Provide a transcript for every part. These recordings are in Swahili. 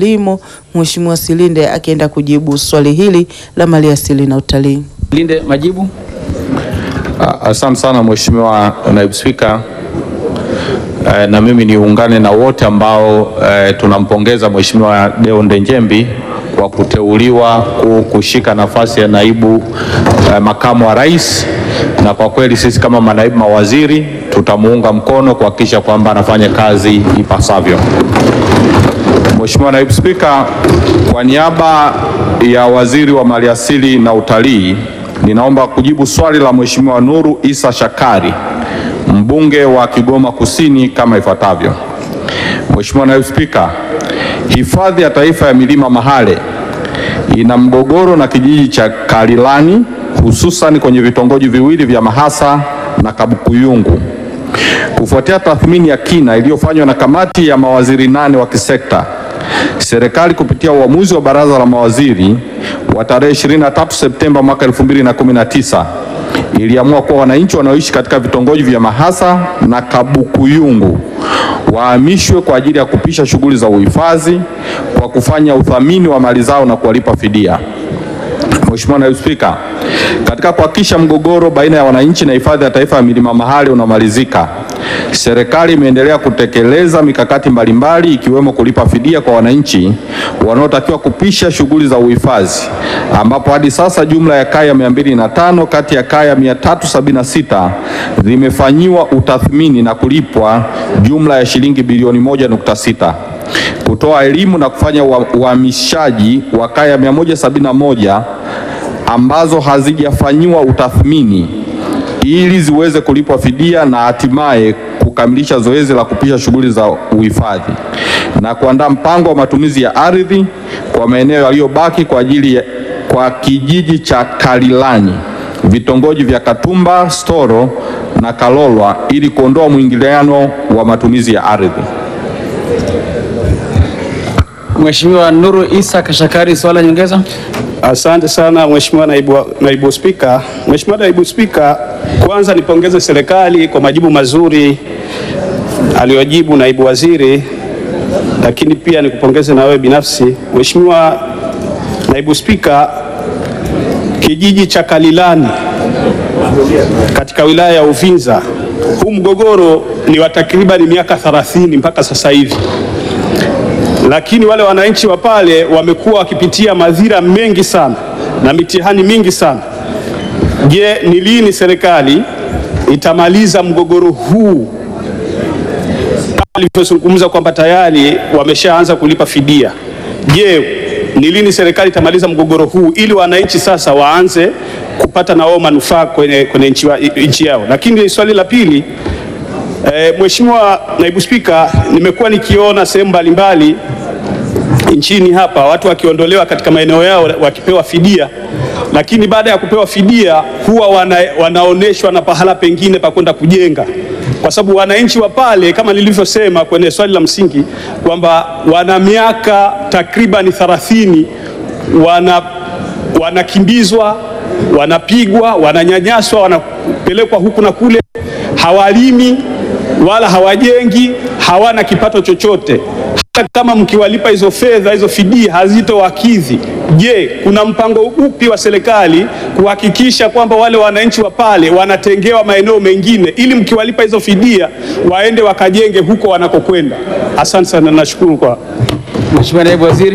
kilimo, Mheshimiwa Silinde akienda kujibu swali hili la maliasili na utalii. Linde, majibu. Asante sana Mheshimiwa Naibu Spika. Eh, na mimi niungane na wote ambao eh, tunampongeza Mheshimiwa Deo Ndejembi kwa kuteuliwa ku- kushika nafasi ya naibu eh, makamu wa rais, na kwa kweli sisi kama manaibu mawaziri tutamuunga mkono kuhakikisha kwamba anafanya kazi ipasavyo. Mheshimiwa Naibu Spika, kwa niaba ya Waziri wa Maliasili na Utalii, ninaomba kujibu swali la Mheshimiwa Nuru Isa Shakari, mbunge wa Kigoma Kusini kama ifuatavyo. Mheshimiwa Naibu Spika, Hifadhi ya Taifa ya Milima Mahale ina mgogoro na kijiji cha Kalilani hususan kwenye vitongoji viwili vya Mahasa na Kabukuyungu. Kufuatia tathmini ya kina iliyofanywa na kamati ya mawaziri nane wa kisekta, serikali kupitia uamuzi wa baraza la mawaziri wa tarehe 23 Septemba mwaka 2019 iliamua kuwa wananchi wanaoishi katika vitongoji vya Mahasa na Kabukuyungu wahamishwe kwa ajili ya kupisha shughuli za uhifadhi kwa kufanya uthamini wa mali zao na kuwalipa fidia. Mheshimiwa Naibu Spika, katika kuhakikisha mgogoro baina ya wananchi na hifadhi ya taifa ya milima Mahale unamalizika, serikali imeendelea kutekeleza mikakati mbalimbali ikiwemo kulipa fidia kwa wananchi wanaotakiwa kupisha shughuli za uhifadhi, ambapo hadi sasa jumla ya kaya 205 kati ya kaya 376 zimefanyiwa utathmini na kulipwa jumla ya shilingi bilioni 1.6 kutoa elimu na kufanya ua- uhamishaji wa kaya 171 ambazo hazijafanyiwa utathmini ili ziweze kulipwa fidia na hatimaye kukamilisha zoezi la kupisha shughuli za uhifadhi na kuandaa mpango wa matumizi ya ardhi kwa maeneo yaliyobaki kwa ajili ya, kwa kijiji cha Kalilani, vitongoji vya Katumba, Storo na Kalolwa ili kuondoa mwingiliano wa matumizi ya ardhi. Mheshimiwa Nuru Isa Kashakari, swali la nyongeza. Asante sana Mheshimiwa naibu, naibu Spika. Mheshimiwa naibu Spika, kwanza nipongeze serikali kwa majibu mazuri aliyojibu naibu waziri, lakini pia nikupongeze na wewe binafsi Mheshimiwa naibu Spika. Kijiji cha Kalilani katika wilaya ya Uvinza, huu mgogoro ni wa takribani miaka 30 mpaka sasa hivi lakini wale wananchi wa pale wamekuwa wakipitia madhira mengi sana na mitihani mingi sana. Je, ni lini serikali itamaliza mgogoro huu kama alivyozungumza kwamba tayari wameshaanza kulipa fidia? Je, ni lini serikali itamaliza mgogoro huu ili wananchi sasa waanze kupata na wao manufaa kwenye, kwenye nchi, wa, nchi yao? Lakini swali la pili E, Mheshimiwa Naibu Spika, nimekuwa nikiona sehemu mbalimbali nchini hapa watu wakiondolewa katika maeneo yao wakipewa fidia, lakini baada ya kupewa fidia huwa wana, wanaoneshwa na pahala pengine pa kwenda kujenga, kwa sababu wananchi wa pale kama nilivyosema kwenye swali la msingi kwamba wana miaka takriban 30 wana wanakimbizwa, wanapigwa, wananyanyaswa, wanapelekwa huku na kule, hawalimi wala hawajengi, hawana kipato chochote. Hata kama mkiwalipa hizo fedha, hizo fidia hazitowakidhi. Je, kuna mpango upi wa serikali kuhakikisha kwamba wale wananchi wa pale wanatengewa maeneo mengine ili mkiwalipa hizo fidia waende wakajenge huko wanakokwenda? Asante sana, nashukuru kwa Mheshimiwa Naibu Waziri.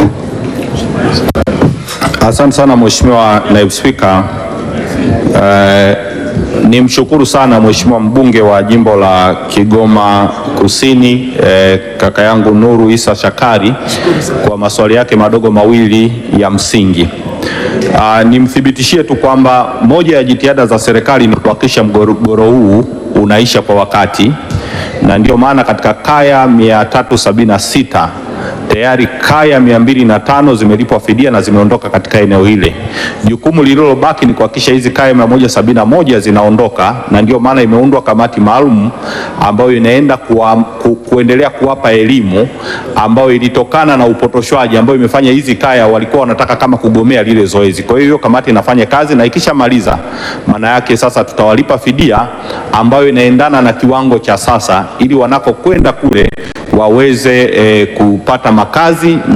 Asante sana Mheshimiwa Naibu Spika. Eh, ni mshukuru sana Mheshimiwa mbunge wa jimbo la Kigoma Kusini eh, kaka yangu Nuru Isa Shakari kwa maswali yake madogo mawili ya msingi. Ah, nimthibitishie tu kwamba moja ya jitihada za serikali ni kuhakikisha mgogoro huu unaisha kwa wakati na ndio maana katika kaya 376 tayari kaya mia mbili na tano zimelipwa fidia na zimeondoka katika eneo hile. Jukumu lililobaki ni kuhakikisha hizi kaya mia moja sabini na moja zinaondoka, na ndio maana imeundwa kamati maalum ambayo inaenda kuwa, ku, kuendelea kuwapa elimu ambayo ilitokana na upotoshwaji ambayo imefanya hizi kaya walikuwa wanataka kama kugomea lile zoezi. Kwa hiyo kamati inafanya kazi na ikishamaliza, maana yake sasa tutawalipa fidia ambayo inaendana na kiwango cha sasa, ili wanakokwenda kule waweze eh, kupata makazi